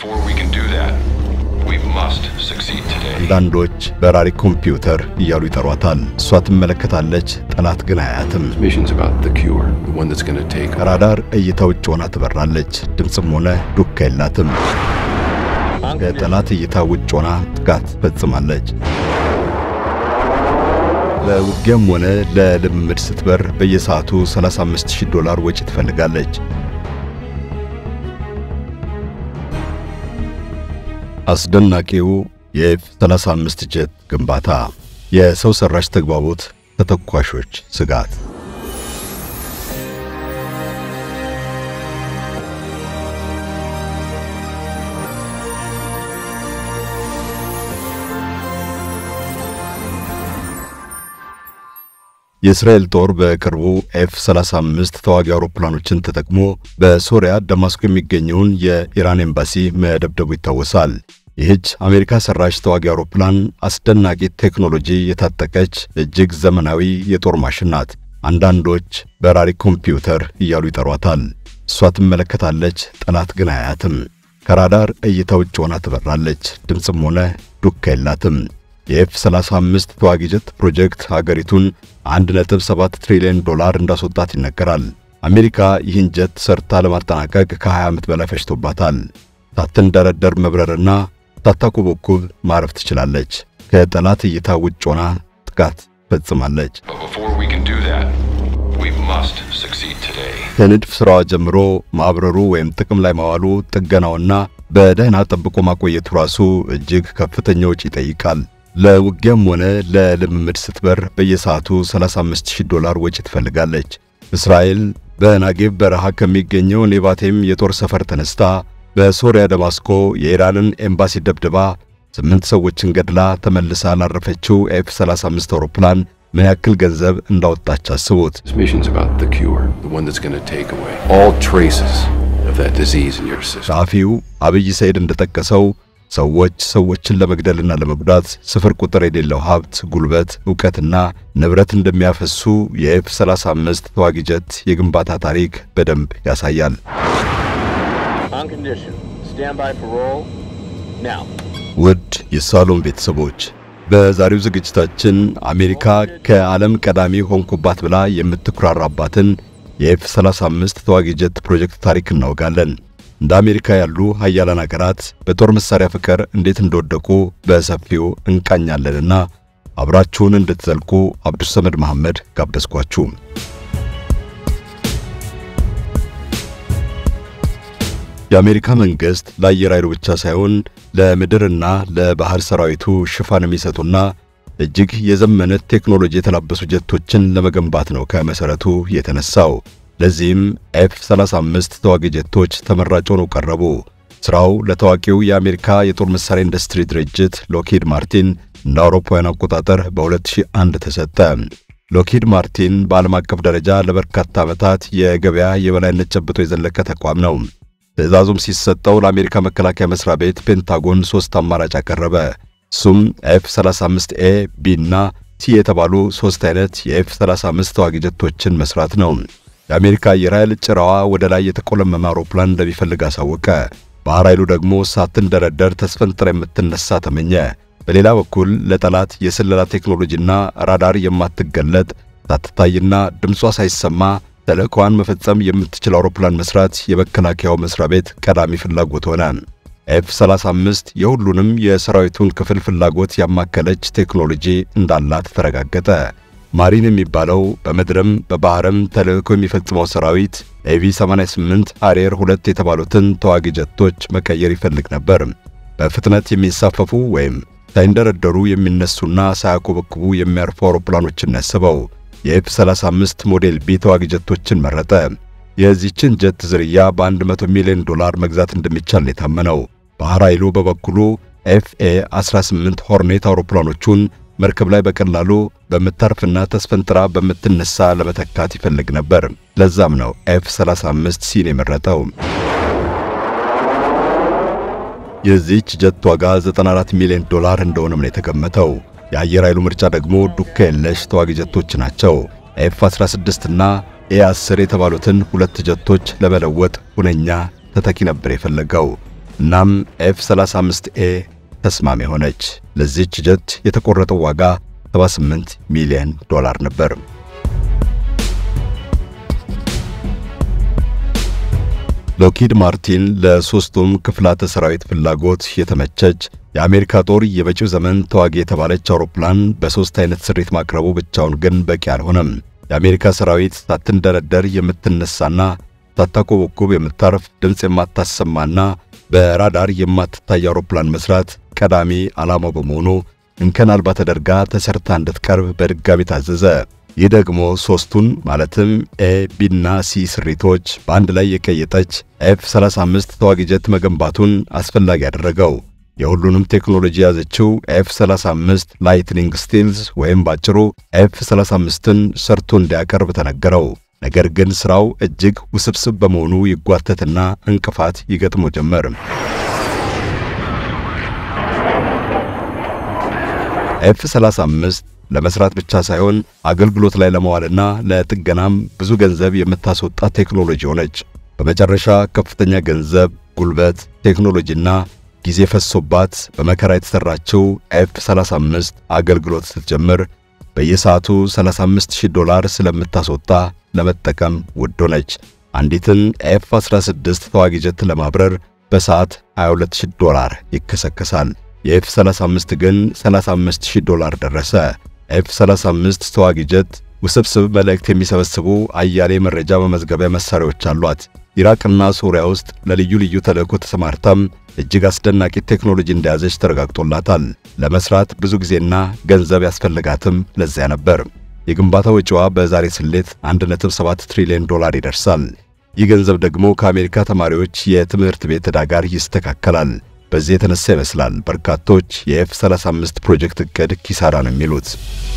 before we can do that, we must succeed today. አንዳንዶች በራሪ ኮምፒውተር እያሉ ይጠሯታል። እሷ ትመለከታለች፣ ጠላት ግን አያትም። This mission's about the cure, the one that's gonna take ከራዳር እይታ ውጭ ሆና ትበራለች። ድምፅም ሆነ ዱካ የላትም። ከጠላት እይታ ውጭ ሆና ጥቃት ፈጽማለች። ለውጊያም ሆነ ለልምምድ ስትበር በየሰዓቱ 35000 ዶላር ወጪ ትፈልጋለች። አስደናቂው የኤፍ 35 ጀት ግንባታ፣ የሰው ሰራሽ ተግባቦት ተተኳሾች ስጋት የእስራኤል ጦር በቅርቡ ኤፍ 35 ተዋጊ አውሮፕላኖችን ተጠቅሞ በሶሪያ ደማስቆ የሚገኘውን የኢራን ኤምባሲ መደብደቡ ይታወሳል። ይህች አሜሪካ ሰራሽ ተዋጊ አውሮፕላን አስደናቂ ቴክኖሎጂ የታጠቀች እጅግ ዘመናዊ የጦር ማሽን ናት። አንዳንዶች በራሪ ኮምፒውተር እያሉ ይጠሯታል። እሷ ትመለከታለች፣ ጠላት ግን አያትም። ከራዳር እይታ ውጭ ሆና ትበራለች። ድምፅም ሆነ ዱካ የላትም። የኤፍ 35 ተዋጊ ጀት ፕሮጀክት ሀገሪቱን 1.7 ትሪሊዮን ዶላር እንዳስወጣት ይነገራል። አሜሪካ ይህን ጀት ሰርታ ለማጠናቀቅ ከ20 ዓመት በላይ ፈጅቶባታል። ሳትንደረደር መብረርና ሳታኮበኩብ ማረፍ ትችላለች። ከጠላት እይታ ውጭ ሆና ጥቃት ፈጽማለች። But before we can do that, we must succeed today. ከንድፍ ሥራዋ ጀምሮ ማብረሩ ወይም ጥቅም ላይ ማዋሉ፣ ጥገናውና በደህና ጠብቆ ማቆየቱ ራሱ እጅግ ከፍተኛ ወጪ ይጠይቃል። ለውጊያም ሆነ ለልምምድ ስትበር በየሰዓቱ 35000 ዶላር ወጪ ትፈልጋለች። እስራኤል በናጌብ በረሃ ከሚገኘው ኔቫቴም የጦር ሰፈር ተነስታ በሶሪያ ደማስቆ የኢራንን ኤምባሲ ደብድባ ስምንት ሰዎችን ገድላ ተመልሳ ላረፈችው ኤፍ 35 አውሮፕላን ምን ያክል ገንዘብ እንዳወጣች አስቡት። This mission's about the cure, the one that's gonna take away all traces of that disease in your system. ጸሐፊው አብይ ሰይድ እንደጠቀሰው ሰዎች ሰዎችን ለመግደልና ለመጉዳት ስፍር ቁጥር የሌለው ሀብት፣ ጉልበት፣ ዕውቀትና ንብረት እንደሚያፈሱ የኤፍ 35 ተዋጊ ጀት የግንባታ ታሪክ በደንብ ያሳያል። On condition. Stand by for roll. Now. ውድ የሳሎም ቤተሰቦች በዛሬው ዝግጅታችን አሜሪካ ከዓለም ቀዳሚ ሆንኩባት ብላ የምትኩራራባትን የኤፍ 35 ተዋጊ ጀት ፕሮጀክት ታሪክ እናወጋለን። እንደ አሜሪካ ያሉ ሀያላን አገራት በጦር መሳሪያ ፍቅር እንዴት እንደወደቁ በሰፊው እንቃኛለንና አብራችሁን እንድትዘልቁ አብዱሰመድ መሐመድ ጋበዝኳችሁ። የአሜሪካ መንግስት ለአየር ኃይሉ ብቻ ሳይሆን ለምድርና ለባህር ሰራዊቱ ሽፋን የሚሰጡና እጅግ የዘመነ ቴክኖሎጂ የተላበሱ ጀቶችን ለመገንባት ነው ከመሰረቱ የተነሳው። ለዚህም ኤፍ 35 ተዋጊ ጀቶች ተመራጭ ሆነው ቀረቡ። ስራው ለታዋቂው የአሜሪካ የጦር መሳሪያ ኢንዱስትሪ ድርጅት ሎኪድ ማርቲን እንደ አውሮፓውያን አቆጣጠር በ2001 ተሰጠ። ሎኪድ ማርቲን በዓለም አቀፍ ደረጃ ለበርካታ ዓመታት የገበያ የበላይነት ጨብጦ የዘለቀ ተቋም ነው። ትዕዛዙም ሲሰጠው ለአሜሪካ መከላከያ መስሪያ ቤት ፔንታጎን ሶስት አማራጭ አቀረበ። እሱም ኤፍ 35 ኤ፣ ቢ እና ሲ የተባሉ ሶስት አይነት የኤፍ 35 ተዋጊ ጀቶችን መስራት ነው። የአሜሪካ አየር ኃይል ጭራዋ ወደ ላይ የተቆለመመ አውሮፕላን እንደሚፈልግ አሳወቀ። ባህር ኃይሉ ደግሞ ሳትንደረደር ተስፈንጥራ የምትነሳ ተመኘ። በሌላ በኩል ለጠላት የስለላ ቴክኖሎጂና ራዳር የማትገለጥ ሳትታይና ድምጿ ሳይሰማ ተልእኮዋን መፈጸም የምትችል አውሮፕላን መስራት የመከላከያው መስሪያ ቤት ቀዳሚ ፍላጎት ሆነ። ኤፍ 35 የሁሉንም የሰራዊቱን ክፍል ፍላጎት ያማከለች ቴክኖሎጂ እንዳላት ተረጋገጠ። ማሪን የሚባለው በምድርም በባህርም ተልእኮ የሚፈጽመው ሰራዊት ኤቪ 88 አሪየር ሁለት የተባሉትን ተዋጊ ጀቶች መቀየር ይፈልግ ነበር። በፍጥነት የሚንሳፈፉ ወይም ሳይንደረደሩ የሚነሱና ሳያኮበክቡ የሚያርፉ አውሮፕላኖችን ያስበው። የኤፍ 35 ሞዴል ቢ ተዋጊ ጀቶችን መረጠ። የዚህችን ጀት ዝርያ በ100 ሚሊዮን ዶላር መግዛት እንደሚቻል የታመነው። ባህር ኃይሉ በበኩሉ ኤፍኤ 18 ሆርኔት አውሮፕላኖቹን መርከብ ላይ በቀላሉ በምታርፍና ተስፈንጥራ በምትነሳ ለመተካት ይፈልግ ነበር። ለዛም ነው ኤፍ 35 ሲን የመረጠው። የዚህች ጀት ዋጋ 94 ሚሊዮን ዶላር እንደሆነም ነው የተገመተው። የአየር ኃይሉ ምርጫ ደግሞ ዱካ የለሽ ተዋጊ ጀቶች ናቸው። ኤፍ 16 እና ኤ 10 የተባሉትን ሁለት ጀቶች ለመለወጥ ሁነኛ ተተኪ ነበር የፈለገው። እናም ኤፍ 35 ኤ ተስማሚ ሆነች። ለዚህች ጀት የተቆረጠው ዋጋ 78 ሚሊዮን ዶላር ነበር። ሎኪድ ማርቲን ለሦስቱም ክፍላተ ሰራዊት ፍላጎት የተመቸች የአሜሪካ ጦር የመጪው ዘመን ተዋጊ የተባለች አውሮፕላን በሦስት አይነት ስሪት ማቅረቡ ብቻውን ግን በቂ አልሆነም። የአሜሪካ ሰራዊት ሳትንደረደር የምትነሳና ሳታኮበኩብ የምታርፍ ድምፅ የማታሰማና በራዳር የማትታይ አውሮፕላን መስራት ቀዳሚ ዓላማው በመሆኑ እንከን አልባ ተደርጋ ተሰርታ እንድትቀርብ በድጋሚ ታዘዘ። ይህ ደግሞ ሦስቱን ማለትም ኤ፣ ቢና ሲ ስሪቶች በአንድ ላይ የቀየጠች ኤፍ 35 ተዋጊ ጀት መገንባቱን አስፈላጊ ያደረገው። የሁሉንም ቴክኖሎጂ የያዘችው ኤፍ 35 ላይትኒንግ ስቲልስ ወይም ባጭሩ ኤፍ 35ን ሰርቶ እንዲያቀርብ ተነገረው። ነገር ግን ሥራው እጅግ ውስብስብ በመሆኑ ይጓተትና እንቅፋት ይገጥሞ ጀመር። ኤፍ 35 ለመስራት ብቻ ሳይሆን አገልግሎት ላይ ለመዋልና ለጥገናም ብዙ ገንዘብ የምታስወጣ ቴክኖሎጂ ሆነች። በመጨረሻ ከፍተኛ ገንዘብ፣ ጉልበት፣ ቴክኖሎጂና ጊዜ ፈሶባት በመከራ የተሰራችው ኤፍ 35 አገልግሎት ስትጀምር በየሰዓቱ 35000 ዶላር ስለምታስወጣ ለመጠቀም ውድ ሆነች። አንዲትን ኤፍ 16 ተዋጊ ጀት ለማብረር በሰዓት 22000 ዶላር ይከሰከሳል። የኤፍ 35 ግን 35000 ዶላር ደረሰ። ኤፍ 35 ተዋጊ ጀት ውስብስብ መልእክት የሚሰበስቡ አያሌ መረጃ መመዝገቢያ መሳሪያዎች አሏት። ኢራቅና ሶሪያ ውስጥ ለልዩ ልዩ ተልእኮ ተሰማርታም እጅግ አስደናቂ ቴክኖሎጂ እንደያዘች ተረጋግጦላታል። ለመስራት ብዙ ጊዜና ገንዘብ ያስፈልጋትም ለዚያ ነበር። የግንባታ ወጪዋ በዛሬ ስሌት 1.7 ትሪሊዮን ዶላር ይደርሳል። ይህ ገንዘብ ደግሞ ከአሜሪካ ተማሪዎች የትምህርት ቤት ዕዳ ጋር ይስተካከላል። በዚህ የተነሳ ይመስላል በርካቶች የኤፍ 35 ፕሮጀክት እቅድ ኪሳራ ነው የሚሉት።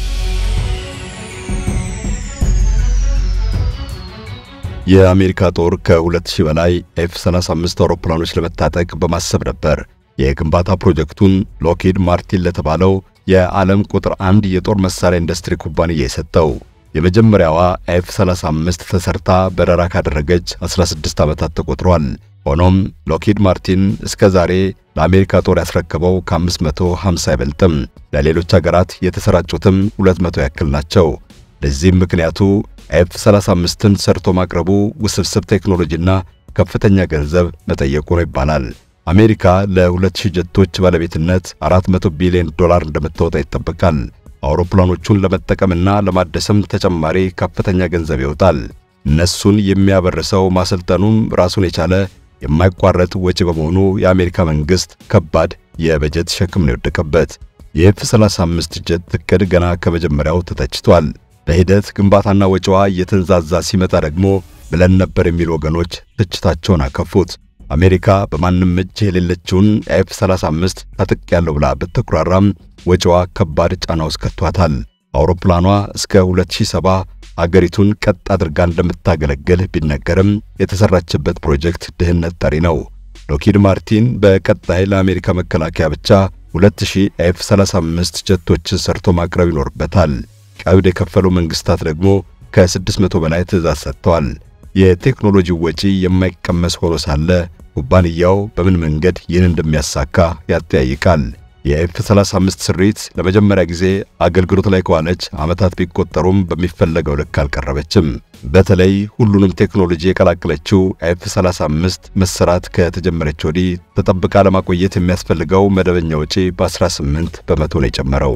የአሜሪካ ጦር ከ2000 በላይ ኤፍ 35 አውሮፕላኖች ለመታጠቅ በማሰብ ነበር የግንባታ ፕሮጀክቱን ሎኪድ ማርቲን ለተባለው የዓለም ቁጥር አንድ የጦር መሳሪያ ኢንዱስትሪ ኩባንያ የሰጠው። የመጀመሪያዋ ኤፍ 35 ተሰርታ በረራ ካደረገች 16 ዓመታት ተቆጥሯል። ሆኖም ሎኪድ ማርቲን እስከ ዛሬ ለአሜሪካ ጦር ያስረከበው ከ550 አይበልጥም። ለሌሎች ሀገራት የተሰራጩትም 200 ያክል ናቸው። ለዚህም ምክንያቱ ኤፍ 35ን ሰርቶ ማቅረቡ ውስብስብ ቴክኖሎጂና ከፍተኛ ገንዘብ መጠየቁ ነው ይባላል። አሜሪካ ለ2000 ጀቶች ባለቤትነት 400 ቢሊዮን ዶላር እንደምታወጣ ይጠበቃል። አውሮፕላኖቹን ለመጠቀምና ለማደስም ተጨማሪ ከፍተኛ ገንዘብ ይወጣል። እነሱን የሚያበርሰው ማሰልጠኑም ራሱን የቻለ የማይቋረጥ ወጪ በመሆኑ የአሜሪካ መንግስት ከባድ የበጀት ሸክም ነው የወደቀበት። የኤፍ 35 ጀት እቅድ ገና ከመጀመሪያው ተተችቷል። በሂደት ግንባታና ወጪዋ እየተንዛዛ ሲመጣ ደግሞ ብለን ነበር የሚሉ ወገኖች ትችታቸውን አከፉት። አሜሪካ በማንም እጅ የሌለችውን ኤፍ 35 ታጥቅ ያለው ብላ ብትኩራራም ወጪዋ ከባድ ጫና ውስጥ ከቷታል። አውሮፕላኗ እስከ 2070 አገሪቱን ቀጥ አድርጋ እንደምታገለግል ቢነገርም የተሰራችበት ፕሮጀክት ድህነት ጠሪ ነው። ሎኪድ ማርቲን በቀጣይ ለአሜሪካ መከላከያ ብቻ 2000 ኤፍ 35 ጀቶችን ሰርቶ ማቅረብ ይኖርበታል። ቀብድ የከፈሉ መንግስታት ደግሞ ከ600 በላይ ትዕዛዝ ሰጥተዋል። የቴክኖሎጂው ወጪ የማይቀመስ ሆኖ ሳለ ኩባንያው በምን መንገድ ይህን እንደሚያሳካ ያጠያይቃል። የኤፍ 35 ስሪት ለመጀመሪያ ጊዜ አገልግሎት ላይ ከዋለች ዓመታት ቢቆጠሩም በሚፈለገው ልክ አልቀረበችም። በተለይ ሁሉንም ቴክኖሎጂ የቀላቀለችው ኤፍ 35 መሰራት ከተጀመረች ወዲህ ተጠብቃ ለማቆየት የሚያስፈልገው መደበኛ ወጪ በ18 በመቶ ነው የጨመረው።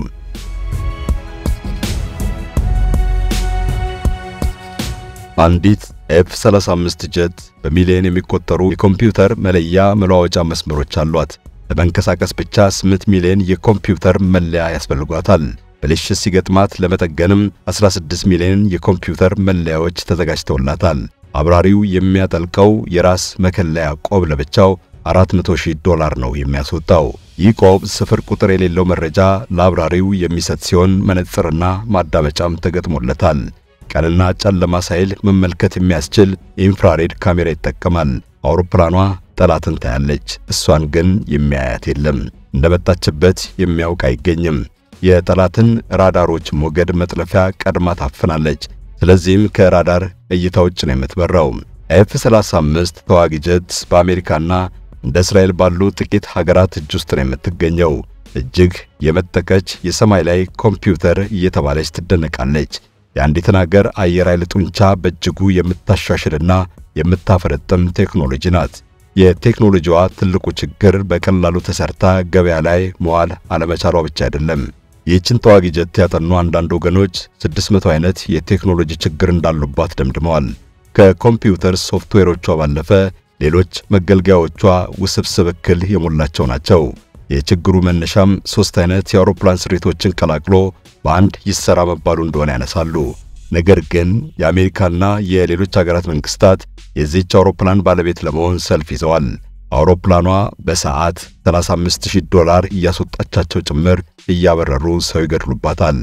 አንዲት ኤፍ 35 ጀት በሚሊዮን የሚቆጠሩ የኮምፒውተር መለያ መለዋወጫ መስመሮች አሏት። ለመንቀሳቀስ ብቻ 8 ሚሊዮን የኮምፒውተር መለያ ያስፈልጓታል። ብልሽት ሲገጥማት ለመጠገንም 16 ሚሊዮን የኮምፒውተር መለያዎች ተዘጋጅተውላታል። አብራሪው የሚያጠልቀው የራስ መከለያ ቆብ ለብቻው 400 ሺህ ዶላር ነው የሚያስወጣው። ይህ ቆብ ስፍር ቁጥር የሌለው መረጃ ለአብራሪው የሚሰጥ ሲሆን መነጽርና ማዳመጫም ተገጥሞለታል። ቀንና ጨለማ ሳይል መመልከት የሚያስችል የኢንፍራሬድ ካሜራ ይጠቀማል። አውሮፕላኗ ጠላትን ታያለች፣ እሷን ግን የሚያያት የለም። እንደመጣችበት የሚያውቅ አይገኝም። የጠላትን ራዳሮች ሞገድ መጥለፊያ ቀድማ ታፍናለች። ስለዚህም ከራዳር እይታ ውጭ ነው የምትበራው። ኤፍ 35 ተዋጊ ጀት በአሜሪካና እንደ እስራኤል ባሉ ጥቂት ሀገራት እጅ ውስጥ ነው የምትገኘው። እጅግ የመጠቀች የሰማይ ላይ ኮምፒውተር እየተባለች ትደነቃለች። የአንዲትን ሀገር አየር ኃይል ጡንቻ በእጅጉ የምታሻሽልና የምታፈረጥም ቴክኖሎጂ ናት። የቴክኖሎጂዋ ትልቁ ችግር በቀላሉ ተሰርታ ገበያ ላይ መዋል አለመቻሏ ብቻ አይደለም። ይህችን ተዋጊ ጀት ያጠኑ አንዳንድ ወገኖች 600 አይነት የቴክኖሎጂ ችግር እንዳሉባት ደምድመዋል። ከኮምፒውተር ሶፍትዌሮቿ ባለፈ ሌሎች መገልገያዎቿ ውስብስብ እክል የሞላቸው ናቸው። የችግሩ መነሻም ሶስት አይነት የአውሮፕላን ስሪቶችን ቀላቅሎ በአንድ ይሰራ መባሉ እንደሆነ ያነሳሉ። ነገር ግን የአሜሪካና የሌሎች ሀገራት መንግስታት የዚህች አውሮፕላን ባለቤት ለመሆን ሰልፍ ይዘዋል። አውሮፕላኗ በሰዓት 35000 ዶላር እያስወጣቻቸው ጭምር እያበረሩ ሰው ይገድሉባታል።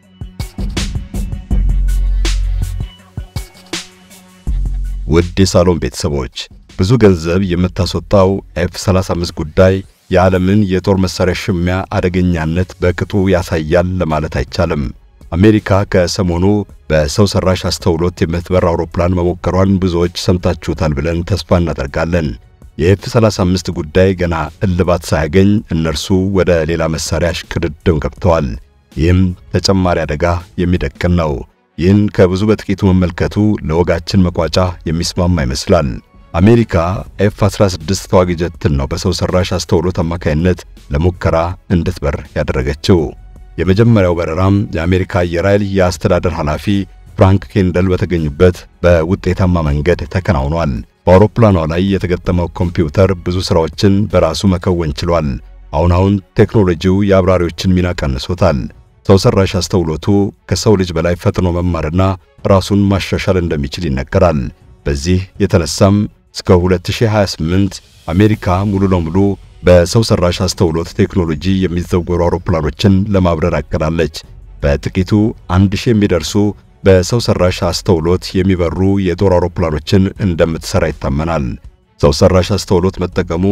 ውድ የሳሎን ቤተሰቦች ብዙ ገንዘብ የምታስወጣው ኤፍ 35 ጉዳይ የዓለምን የጦር መሳሪያ ሽሚያ አደገኛነት በቅጡ ያሳያል ለማለት አይቻልም። አሜሪካ ከሰሞኑ በሰው ሰራሽ አስተውሎት የምትበር አውሮፕላን መሞከሯን ብዙዎች ሰምታችሁታል ብለን ተስፋ እናደርጋለን። የኤፍ 35 ጉዳይ ገና እልባት ሳያገኝ እነርሱ ወደ ሌላ መሳሪያ ሽቅድድም ገብተዋል። ይህም ተጨማሪ አደጋ የሚደቅን ነው። ይህን ከብዙ በጥቂቱ መመልከቱ ለወጋችን መቋጫ የሚስማማ ይመስላል። አሜሪካ ኤፍ 16 ተዋጊ ጀትን ነው በሰው ሰራሽ አስተውሎት አማካይነት ለሙከራ እንድትበር ያደረገችው። የመጀመሪያው በረራም የአሜሪካ አየር ኃይል የአስተዳደር ኃላፊ ፍራንክ ኬንደል በተገኙበት በውጤታማ መንገድ ተከናውኗል። በአውሮፕላኗ ላይ የተገጠመው ኮምፒውተር ብዙ ሥራዎችን በራሱ መከወን ችሏል። አሁን አሁን ቴክኖሎጂው የአብራሪዎችን ሚና ቀንሶታል። ሰው ሰራሽ አስተውሎቱ ከሰው ልጅ በላይ ፈጥኖ መማርና ራሱን ማሻሻል እንደሚችል ይነገራል። በዚህ የተነሳም እስከ 2028 አሜሪካ ሙሉ ለሙሉ በሰው ሰራሽ አስተውሎት ቴክኖሎጂ የሚዘወሩ አውሮፕላኖችን ለማብረር አቅዳለች። በጥቂቱ አንድ ሺህ የሚደርሱ በሰው ሰራሽ አስተውሎት የሚበሩ የጦር አውሮፕላኖችን እንደምትሰራ ይታመናል። ሰው ሰራሽ አስተውሎት መጠቀሙ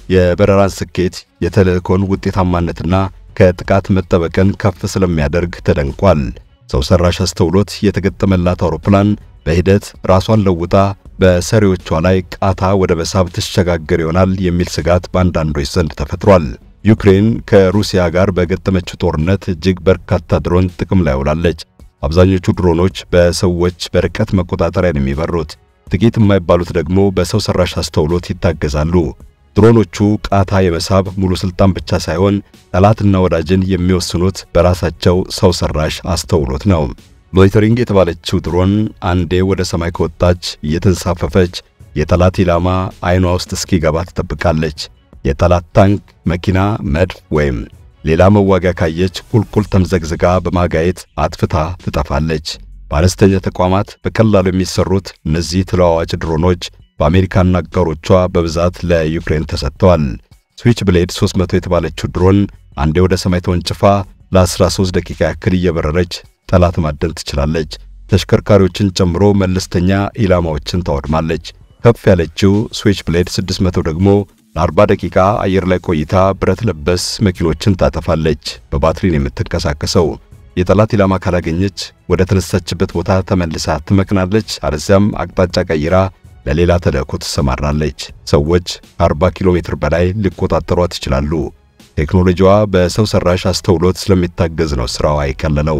የበረራን ስኬት፣ የተልእኮን ውጤታማነትና ከጥቃት መጠበቅን ከፍ ስለሚያደርግ ተደንቋል። ሰው ሰራሽ አስተውሎት የተገጠመላት አውሮፕላን በሂደት ራሷን ለውጣ በሰሪዎቿ ላይ ቃታ ወደ መሳብ ትሸጋገር ይሆናል የሚል ስጋት በአንዳንዶች ዘንድ ተፈጥሯል። ዩክሬን ከሩሲያ ጋር በገጠመችው ጦርነት እጅግ በርካታ ድሮን ጥቅም ላይ ውላለች። አብዛኞቹ ድሮኖች በሰዎች በርቀት መቆጣጠሪያ ነው የሚበሩት። ጥቂት የማይባሉት ደግሞ በሰው ሰራሽ አስተውሎት ይታገዛሉ። ድሮኖቹ ቃታ የመሳብ ሙሉ ስልጣን ብቻ ሳይሆን ጠላትና ወዳጅን የሚወስኑት በራሳቸው ሰው ሰራሽ አስተውሎት ነው። ሎይተሪንግ የተባለችው ድሮን አንዴ ወደ ሰማይ ከወጣች እየተንሳፈፈች የጠላት ኢላማ አይኗ ውስጥ እስኪገባ ትጠብቃለች። የጠላት ታንክ፣ መኪና፣ መድፍ ወይም ሌላ መዋጊያ ካየች ቁልቁል ተምዘግዝጋ በማጋየት አጥፍታ ትጠፋለች። በአነስተኛ ተቋማት በቀላሉ የሚሰሩት እነዚህ ተለዋዋጭ ድሮኖች በአሜሪካና አጋሮቿ በብዛት ለዩክሬን ተሰጥተዋል። ስዊች ብሌድ 300 የተባለችው ድሮን አንዴ ወደ ሰማይ ተወንጭፋ ለ13 ደቂቃ ያክል እየበረረች ጠላት ማደን ትችላለች። ተሽከርካሪዎችን ጨምሮ መለስተኛ ኢላማዎችን ታወድማለች። ከፍ ያለችው ስዊች ብሌድ 600 ደግሞ ለ40 ደቂቃ አየር ላይ ቆይታ ብረት ለበስ መኪኖችን ታጠፋለች። በባትሪ ነው የምትንቀሳቀሰው። የጠላት ኢላማ ካላገኘች ወደ ተነሳችበት ቦታ ተመልሳ ትመክናለች። አለዚያም አቅጣጫ ቀይራ ለሌላ ተልእኮ ትሰማራለች። ሰዎች ከ40 ኪሎ ሜትር በላይ ሊቆጣጠሯት ይችላሉ። ቴክኖሎጂዋ በሰው ሰራሽ አስተውሎት ስለሚታገዝ ነው ስራዋ የቀለለው።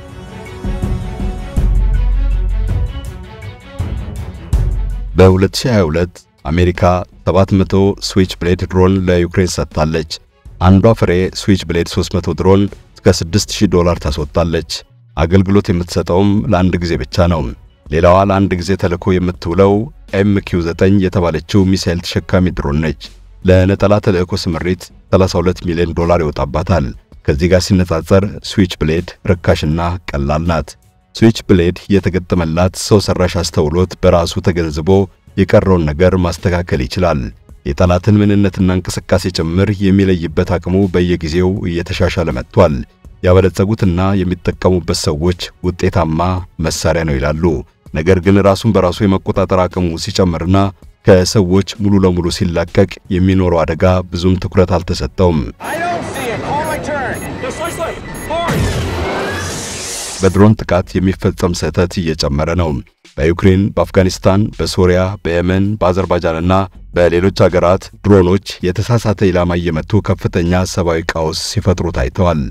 በ2022 አሜሪካ 700 ስዊች ብሌድ ድሮን ለዩክሬን ሰጥታለች። አንዷ ፍሬ ስዊች ብሌድ 300 ድሮን እስከ 6000 ዶላር ታስወጣለች። አገልግሎት የምትሰጠውም ለአንድ ጊዜ ብቻ ነው። ሌላዋ ለአንድ ጊዜ ተልዕኮ የምትውለው ኤምኪው 9 የተባለችው ሚሳኤል ተሸካሚ ድሮን ነች። ለነጠላ ተልዕኮ ስምሪት 32 ሚሊዮን ዶላር ይወጣባታል። ከዚህ ጋር ሲነጻጸር ስዊች ብሌድ ርካሽና ቀላል ናት። ስዊች ብሌድ የተገጠመላት ሰው ሰራሽ አስተውሎት በራሱ ተገንዝቦ የቀረውን ነገር ማስተካከል ይችላል። የጠላትን ምንነትና እንቅስቃሴ ጭምር የሚለይበት አቅሙ በየጊዜው እየተሻሻለ መጥቷል። ያበለጸጉትና የሚጠቀሙበት ሰዎች ውጤታማ መሳሪያ ነው ይላሉ። ነገር ግን ራሱን በራሱ የመቆጣጠር አቅሙ ሲጨምርና ከሰዎች ሙሉ ለሙሉ ሲላቀቅ የሚኖረው አደጋ ብዙም ትኩረት አልተሰጠውም። በድሮን ጥቃት የሚፈጸም ስህተት እየጨመረ ነው። በዩክሬን፣ በአፍጋኒስታን፣ በሶሪያ፣ በየመን፣ በአዘርባይጃንና በሌሎች አገራት ድሮኖች የተሳሳተ ኢላማ እየመቱ ከፍተኛ ሰብአዊ ቀውስ ሲፈጥሩ ታይተዋል።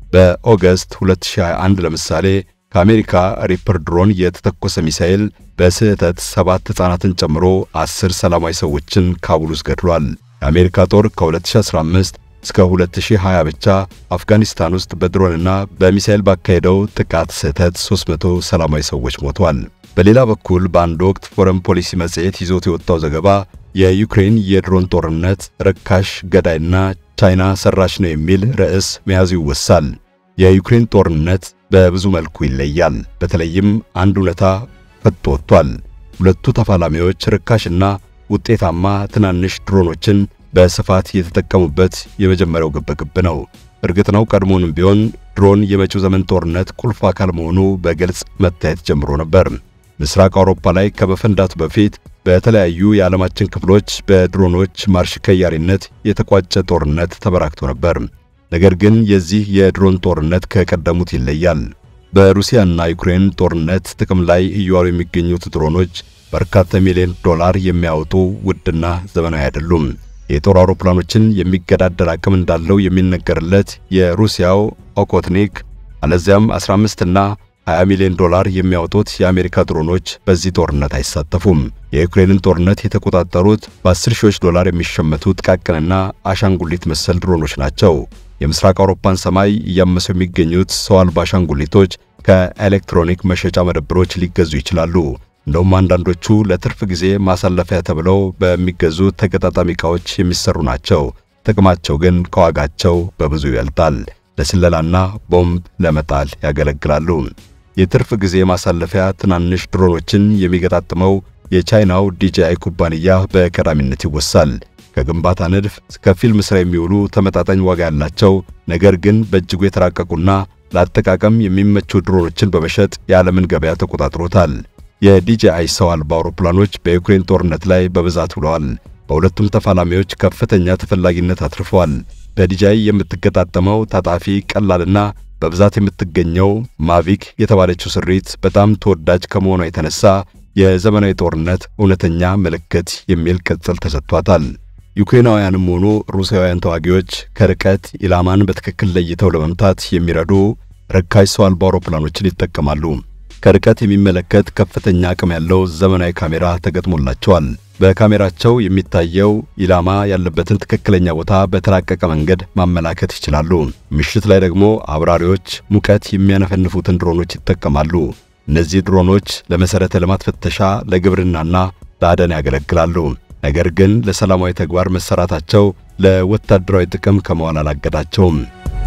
በኦገስት 2021 ለምሳሌ ከአሜሪካ ሪፐር ድሮን የተተኮሰ ሚሳኤል በስህተት ሰባት ሕፃናትን ጨምሮ አስር ሰላማዊ ሰዎችን ካቡል ውስጥ ገድሏል። የአሜሪካ ጦር ከ2015 እስከ 2020 ብቻ አፍጋኒስታን ውስጥ በድሮንና በሚሳኤል ባካሄደው ጥቃት ስህተት 300 ሰላማዊ ሰዎች ሞተዋል። በሌላ በኩል በአንድ ወቅት ፎረን ፖሊሲ መጽሔት ይዞት የወጣው ዘገባ የዩክሬን የድሮን ጦርነት ርካሽ፣ ገዳይና ቻይና ሰራሽ ነው የሚል ርዕስ መያዙ ይወሳል። የዩክሬን ጦርነት በብዙ መልኩ ይለያል። በተለይም አንድ እውነታ ፈጥቶ ወጥቷል። ሁለቱ ተፋላሚዎች ርካሽና ውጤታማ ትናንሽ ድሮኖችን በስፋት የተጠቀሙበት የመጀመሪያው ግብግብ ነው። እርግጥ ነው ቀድሞውንም ቢሆን ድሮን የመጪው ዘመን ጦርነት ቁልፍ አካል መሆኑ በግልጽ መታየት ጀምሮ ነበር። ምስራቅ አውሮፓ ላይ ከመፈንዳቱ በፊት በተለያዩ የዓለማችን ክፍሎች በድሮኖች ማርሽ ከያሪነት የተቋጨ ጦርነት ተበራክቶ ነበር። ነገር ግን የዚህ የድሮን ጦርነት ከቀደሙት ይለያል። በሩሲያና ዩክሬን ጦርነት ጥቅም ላይ እየዋሉ የሚገኙት ድሮኖች በርካታ ሚሊዮን ዶላር የሚያወጡ ውድና ዘመናዊ አይደሉም። የጦር አውሮፕላኖችን የሚገዳደር አቅም እንዳለው የሚነገርለት የሩሲያው ኦኮትኒክ አለዚያም 15 እና 20 ሚሊዮን ዶላር የሚያወጡት የአሜሪካ ድሮኖች በዚህ ጦርነት አይሳተፉም። የዩክሬንን ጦርነት የተቆጣጠሩት በ10 ሺዎች ዶላር የሚሸመቱ ጥቃቅንና አሻንጉሊት መሰል ድሮኖች ናቸው። የምስራቅ አውሮፓን ሰማይ እያመሱ የሚገኙት ሰው አልባ አሻንጉሊቶች ከኤሌክትሮኒክ መሸጫ መደብሮች ሊገዙ ይችላሉ። እንደውም አንዳንዶቹ ለትርፍ ጊዜ ማሳለፊያ ተብለው በሚገዙ ተገጣጣሚ ዕቃዎች የሚሰሩ ናቸው። ጥቅማቸው ግን ከዋጋቸው በብዙ ይበልጣል። ለስለላና ቦምብ ለመጣል ያገለግላሉ። የትርፍ ጊዜ ማሳለፊያ ትናንሽ ድሮኖችን የሚገጣጥመው የቻይናው ዲጂአይ ኩባንያ በቀዳሚነት ይወሳል። ከግንባታ ንድፍ እስከ ፊልም ሥራ የሚውሉ ተመጣጣኝ ዋጋ ያላቸው ነገር ግን በእጅጉ የተራቀቁና ለአጠቃቀም የሚመቹ ድሮኖችን በመሸጥ የዓለምን ገበያ ተቆጣጥሮታል። የዲጂአይ ሰው አልባ አውሮፕላኖች በዩክሬን ጦርነት ላይ በብዛት ውለዋል። በሁለቱም ተፋላሚዎች ከፍተኛ ተፈላጊነት አትርፈዋል። በዲጂአይ የምትገጣጠመው ታጣፊ ቀላልና በብዛት የምትገኘው ማቪክ የተባለችው ስሪት በጣም ተወዳጅ ከመሆኗ የተነሳ የዘመናዊ ጦርነት እውነተኛ ምልክት የሚል ቅጽል ተሰጥቷታል። ዩክሬናውያንም ሆኑ ሩሲያውያን ተዋጊዎች ከርቀት ኢላማን በትክክል ለይተው ለመምታት የሚረዱ ርካሽ ሰው አልባ አውሮፕላኖችን ይጠቀማሉ። ከርቀት የሚመለከት ከፍተኛ አቅም ያለው ዘመናዊ ካሜራ ተገጥሞላቸዋል። በካሜራቸው የሚታየው ኢላማ ያለበትን ትክክለኛ ቦታ በተራቀቀ መንገድ ማመላከት ይችላሉ። ምሽት ላይ ደግሞ አብራሪዎች ሙቀት የሚያነፈንፉትን ድሮኖች ይጠቀማሉ። እነዚህ ድሮኖች ለመሠረተ ልማት ፍተሻ፣ ለግብርናና ለአደን ያገለግላሉ። ነገር ግን ለሰላማዊ ተግባር መሰራታቸው ለወታደራዊ ጥቅም ከመዋል አላገዳቸውም።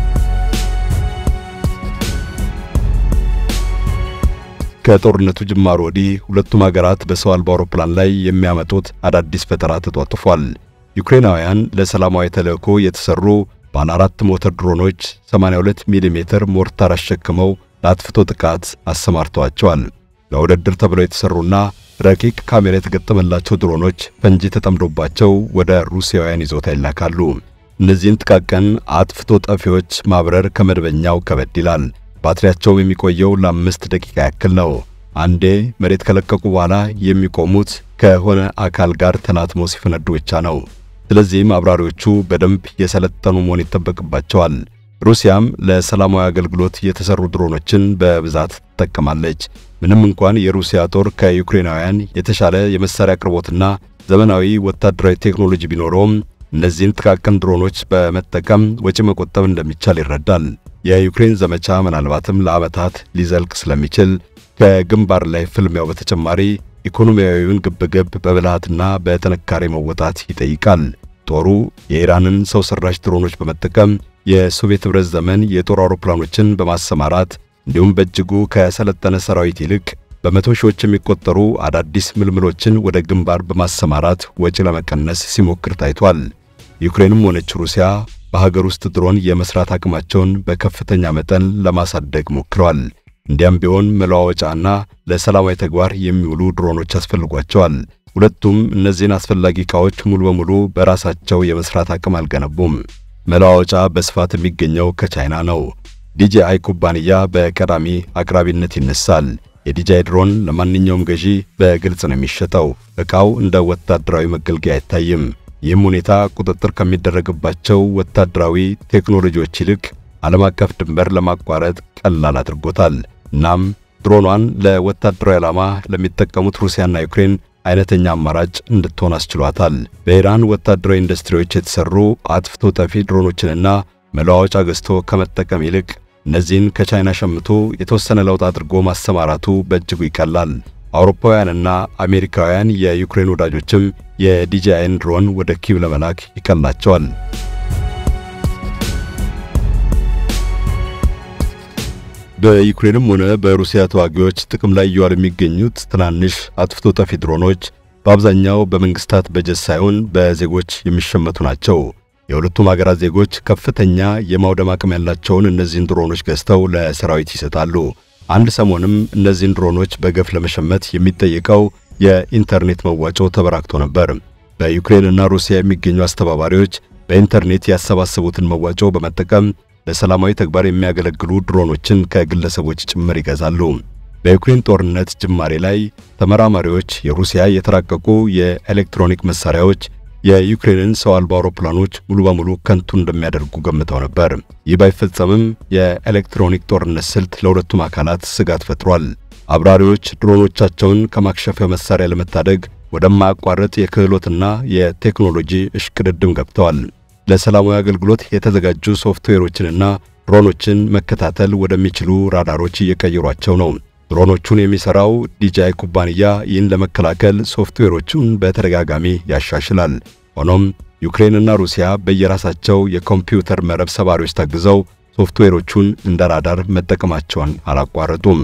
ከጦርነቱ ጅማሮ ወዲህ ሁለቱም ሀገራት በሰው አልባ አውሮፕላን ላይ የሚያመጡት አዳዲስ ፈጠራ ተጧጥፏል። ዩክሬናውያን ለሰላማዊ ተልእኮ የተሰሩ ባለ አራት ሞተር ድሮኖች 82 ሚሜ ሞርታር አሸክመው ለአጥፍቶ ጥቃት አሰማርተዋቸዋል። ለውድድር ተብለው የተሰሩና ረቂቅ ካሜራ የተገጠመላቸው ድሮኖች ፈንጂ ተጠምዶባቸው ወደ ሩሲያውያን ይዞታ ይላካሉ። እነዚህን ጥቃቅን አጥፍቶ ጠፊዎች ማብረር ከመደበኛው ከበድ ይላል። ባትሪያቸውም የሚቆየው ለአምስት ደቂቃ ያክል ነው። አንዴ መሬት ከለቀቁ በኋላ የሚቆሙት ከሆነ አካል ጋር ተናትሞ ሲፈነዱ ብቻ ነው። ስለዚህም አብራሪዎቹ በደንብ የሰለጠኑ መሆን ይጠበቅባቸዋል። ሩሲያም ለሰላማዊ አገልግሎት የተሰሩ ድሮኖችን በብዛት ትጠቀማለች። ምንም እንኳን የሩሲያ ጦር ከዩክሬናውያን የተሻለ የመሳሪያ አቅርቦትና ዘመናዊ ወታደራዊ ቴክኖሎጂ ቢኖረውም እነዚህን ጥቃቅን ድሮኖች በመጠቀም ወጪ መቆጠብ እንደሚቻል ይረዳል። የዩክሬን ዘመቻ ምናልባትም ለዓመታት ሊዘልቅ ስለሚችል ከግንባር ላይ ፍልሚያው በተጨማሪ ኢኮኖሚያዊውን ግብግብ በብልሃትና በጥንካሬ መወጣት ይጠይቃል። ጦሩ የኢራንን ሰው ሰራሽ ድሮኖች በመጠቀም የሶቪየት ኅብረት ዘመን የጦር አውሮፕላኖችን በማሰማራት እንዲሁም በእጅጉ ከሰለጠነ ሰራዊት ይልቅ በመቶ ሺዎች የሚቆጠሩ አዳዲስ ምልምሎችን ወደ ግንባር በማሰማራት ወጪ ለመቀነስ ሲሞክር ታይቷል። ዩክሬንም ሆነች ሩሲያ በሀገር ውስጥ ድሮን የመስራት አቅማቸውን በከፍተኛ መጠን ለማሳደግ ሞክረዋል። እንዲያም ቢሆን መለዋወጫና ለሰላማዊ ተግባር የሚውሉ ድሮኖች ያስፈልጓቸዋል። ሁለቱም እነዚህን አስፈላጊ ዕቃዎች ሙሉ በሙሉ በራሳቸው የመስራት አቅም አልገነቡም። መለዋወጫ በስፋት የሚገኘው ከቻይና ነው። ዲጂአይ ኩባንያ በቀዳሚ አቅራቢነት ይነሳል። የዲጃይ ድሮን ለማንኛውም ገዢ በግልጽ ነው የሚሸጠው። ዕቃው እንደ ወታደራዊ መገልገያ አይታይም። ይህም ሁኔታ ቁጥጥር ከሚደረግባቸው ወታደራዊ ቴክኖሎጂዎች ይልቅ ዓለም አቀፍ ድንበር ለማቋረጥ ቀላል አድርጎታል። እናም ድሮኗን ለወታደራዊ ዓላማ ለሚጠቀሙት ሩሲያና ዩክሬን አይነተኛ አማራጭ እንድትሆን አስችሏታል። በኢራን ወታደራዊ ኢንዱስትሪዎች የተሰሩ አጥፍቶ ጠፊ ድሮኖችንና መለዋወጫ ገዝቶ ከመጠቀም ይልቅ እነዚህን ከቻይና ሸምቶ የተወሰነ ለውጥ አድርጎ ማሰማራቱ በእጅጉ ይቀላል። አውሮፓውያንና አሜሪካውያን የዩክሬን ወዳጆችም የዲጂአይን ድሮን ወደ ኪቭ ለመላክ ይቀላቸዋል። በዩክሬንም ሆነ በሩሲያ ተዋጊዎች ጥቅም ላይ እየዋሉ የሚገኙት ትናንሽ አጥፍቶ ጠፊ ድሮኖች በአብዛኛው በመንግስታት በጀት ሳይሆን በዜጎች የሚሸመቱ ናቸው። የሁለቱም ሀገራት ዜጎች ከፍተኛ የማውደም አቅም ያላቸውን እነዚህን ድሮኖች ገዝተው ለሰራዊት ይሰጣሉ። አንድ ሰሞንም እነዚህን ድሮኖች በገፍ ለመሸመት የሚጠየቀው የኢንተርኔት መዋጮ ተበራክቶ ነበር። በዩክሬንና ሩሲያ የሚገኙ አስተባባሪዎች በኢንተርኔት ያሰባሰቡትን መዋጮ በመጠቀም ለሰላማዊ ተግባር የሚያገለግሉ ድሮኖችን ከግለሰቦች ጭምር ይገዛሉ። በዩክሬን ጦርነት ጅማሬ ላይ ተመራማሪዎች የሩሲያ የተራቀቁ የኤሌክትሮኒክ መሳሪያዎች የዩክሬንን ሰው አልባ አውሮፕላኖች ሙሉ በሙሉ ከንቱ እንደሚያደርጉ ገምተው ነበር። ይህ ባይፈጸምም የኤሌክትሮኒክ ጦርነት ስልት ለሁለቱም አካላት ስጋት ፈጥሯል። አብራሪዎች ድሮኖቻቸውን ከማክሸፊያ መሳሪያ ለመታደግ ወደማያቋርጥ የክህሎትና የቴክኖሎጂ እሽቅድድም ገብተዋል። ለሰላማዊ አገልግሎት የተዘጋጁ ሶፍትዌሮችንና ድሮኖችን መከታተል ወደሚችሉ ራዳሮች እየቀየሯቸው ነው። ድሮኖቹን የሚሰራው ዲጃይ ኩባንያ ይህን ለመከላከል ሶፍትዌሮቹን በተደጋጋሚ ያሻሽላል። ሆኖም ዩክሬንና ሩሲያ በየራሳቸው የኮምፒውተር መረብ ሰባሪዎች ታግዘው ሶፍትዌሮቹን እንደ ራዳር መጠቀማቸውን አላቋረጡም።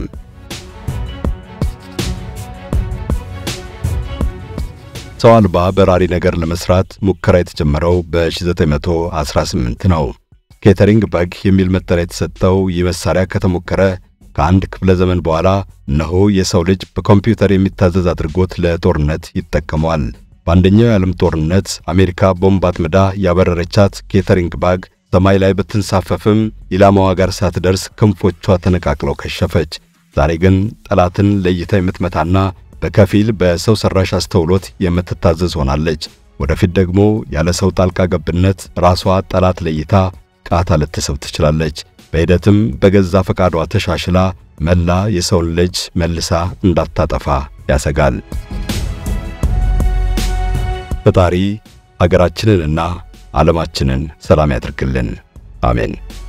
ሰው አልባ በራሪ ነገር ለመስራት ሙከራ የተጀመረው በ1918 ነው። ኬተሪንግ በግ የሚል መጠሪያ የተሰጠው ይህ መሳሪያ ከተሞከረ ከአንድ ክፍለ ዘመን በኋላ እነሆ የሰው ልጅ በኮምፒውተር የሚታዘዝ አድርጎት ለጦርነት ይጠቀመዋል። በአንደኛው የዓለም ጦርነት አሜሪካ ቦምብ አጥምዳ ያበረረቻት ኬተሪንግ ባግ ሰማይ ላይ ብትንሳፈፍም ኢላማዋ ጋር ሳትደርስ ክንፎቿ ተነቃቅለው ከሸፈች። ዛሬ ግን ጠላትን ለይታ የምትመታና በከፊል በሰው ሰራሽ አስተውሎት የምትታዘዝ ሆናለች። ወደፊት ደግሞ ያለ ሰው ጣልቃ ገብነት ራሷ ጠላት ለይታ ቃታ ልትስብ ትችላለች። በሂደትም በገዛ ፈቃዷ ተሻሽላ መላ የሰውን ልጅ መልሳ እንዳታጠፋ ያሰጋል። ፈጣሪ ሀገራችንንና ዓለማችንን ሰላም ያድርግልን። አሜን።